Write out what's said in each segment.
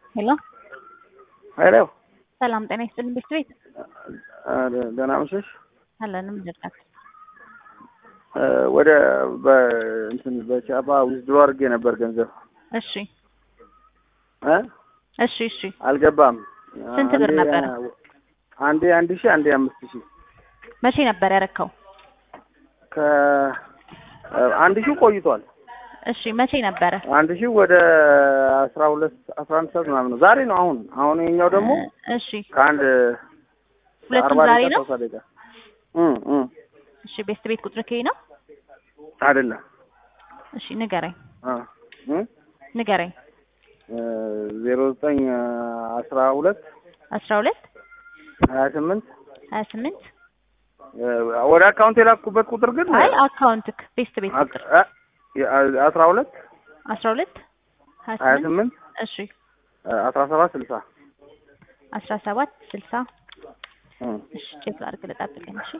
ሄሎ ሄሎ ሰላም ጤና ይስጥልኝ ቤት ቤት ደህና መሸሽ። አለንም ልርዳት ወደ በእንትን በቻፓ ዊዝድሮ አድርጌ ነበር ገንዘብ እሺ እ እሺ እሺ አልገባም። ስንት ብር አንዴ- ነበረ? አንዴ አንድ ሺህ አንዴ አምስት ሺህ መቼ ነበር ያረከው ከአንድ ሺህ ቆይቷል። እሺ መቼ ነበረ አንድ ሺህ ወደ አስራ ሁለት አስራ አንድ ሰዓት ምናምን ነው። ዛሬ ነው አሁን አሁን የኛው ደግሞ እሺ ከአንድ ሁለቱም አርባ ዛሬ ደቂቃ ነው ሰላሳ ደቂቃ እም እም እሺ ቤት ቤት ቁጥር ከይ ነው አይደለም እሺ ንገረኝ አ እም ንገረኝ ዜሮ ዘጠኝ አስራ ሁለት አስራ ሁለት ሀያ ስምንት ሀያ ስምንት ወደ አካውንት የላኩበት ቁጥር ግን አይ አካውንትክ ቤት ቤት ቁጥር አስራ ሁለት አስራ ሁለት ሀያ ሀያ ስምንት ስምንት እሺ አስራ ሰባት ስልሳ አስራ ሰባት ስልሳ እም እሺ ቼክ ላድርግ ልጠብቀኝ እሺ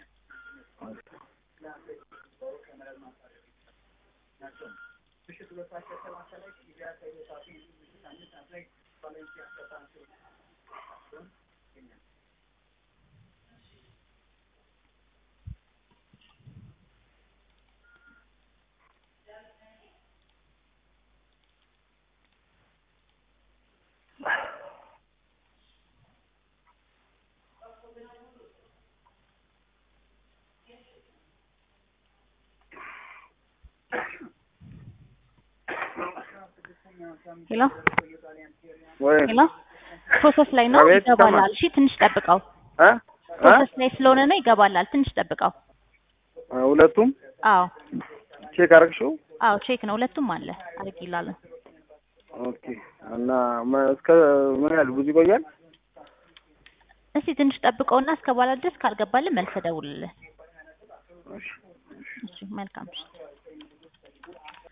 ሄሎ ወይ ሄሎ ፕሮሰስ ላይ ነው አቤት፣ ይገባላል እሺ ትንሽ ጠብቀው እ እ ፕሮሰስ ላይ ስለሆነ ነው ይገባላል ትንሽ ጠብቀው ሁለቱም አዎ ቼክ አድርግሽው አዎ ቼክ ነው ሁለቱም አለ አድርጊላለን ኦኬ እና መ- እስከ ምን ያህል ብዙ ይቆያል? እስቲ ትንሽ ጠብቀውና እስከ በኋላ ድረስ ካልገባልን መልስ ደውልልን እሺ እሺ መልካም ምሽት